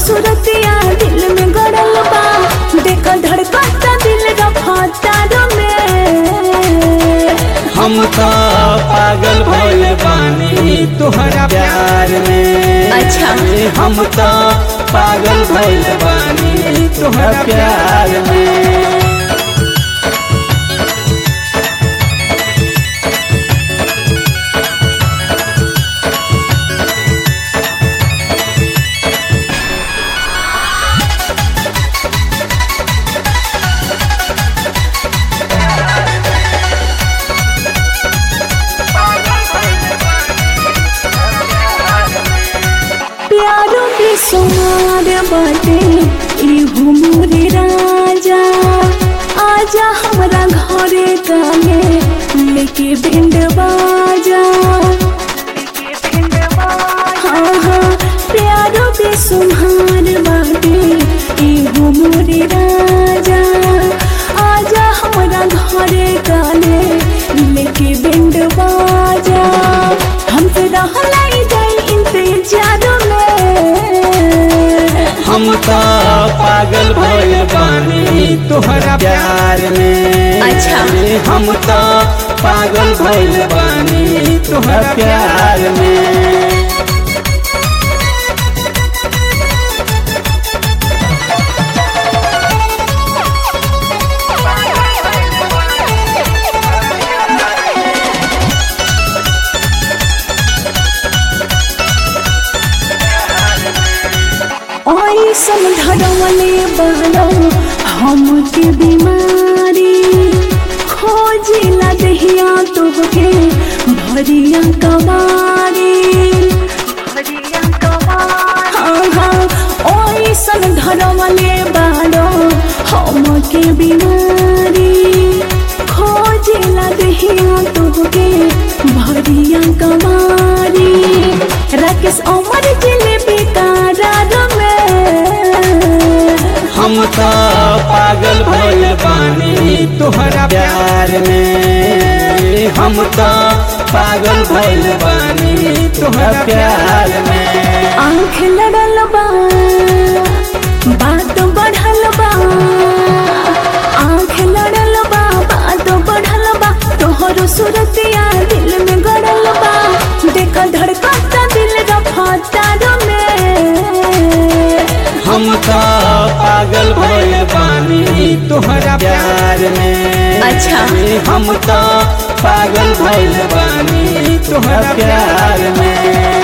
सूरतिया दिल में गड़ल बा देख धड़कता दिल रफतार में हम तो पागल भइल बानी तोहरा प्यार में अच्छा। हम तो पागल भइल बानी तोहरा प्यार में प्यारो के सुमार बाटे इहु मोरे राजा आजा हमरा घरे काने लेके बिंड बाजा हाँ हाँ प्यारो के सुमार बाटे इहु मोरे राजा आजा हमरा घरे काने लेके बिंड बाजा हमसे रहलाई जाई इंतजार में हम तो पागल भइल बानी तोहरा प्यार में अच्छा। हम तो पागल भइल बानी तोहरा प्यार में ऐसन धरवले बनो हमके बीमारी खोजिला दहिया तोहके भरिया कबारी हाँ हाँ ऐसन धरवले बनो हमके बीमारी खोजिला दहिया तोहके भरिया कबारी राकेश अमर जिलेबी करार में हम तो पागल भइल बानी तोहरा प्यार में हम तो पागल भइल बानी तोहरा प्यार में आँख लड़ल बा बात बढ़ल बा आँख लड़ल बा बात बढ़ल बा तोहरो सूरतिया दिल में गड़ल बा देख धड़कता दिल रफतार में हम तो पागल भइल बानी तोहरा प्यार में अच्छा। हम तो पागल भइल बानी तोहरा प्यार में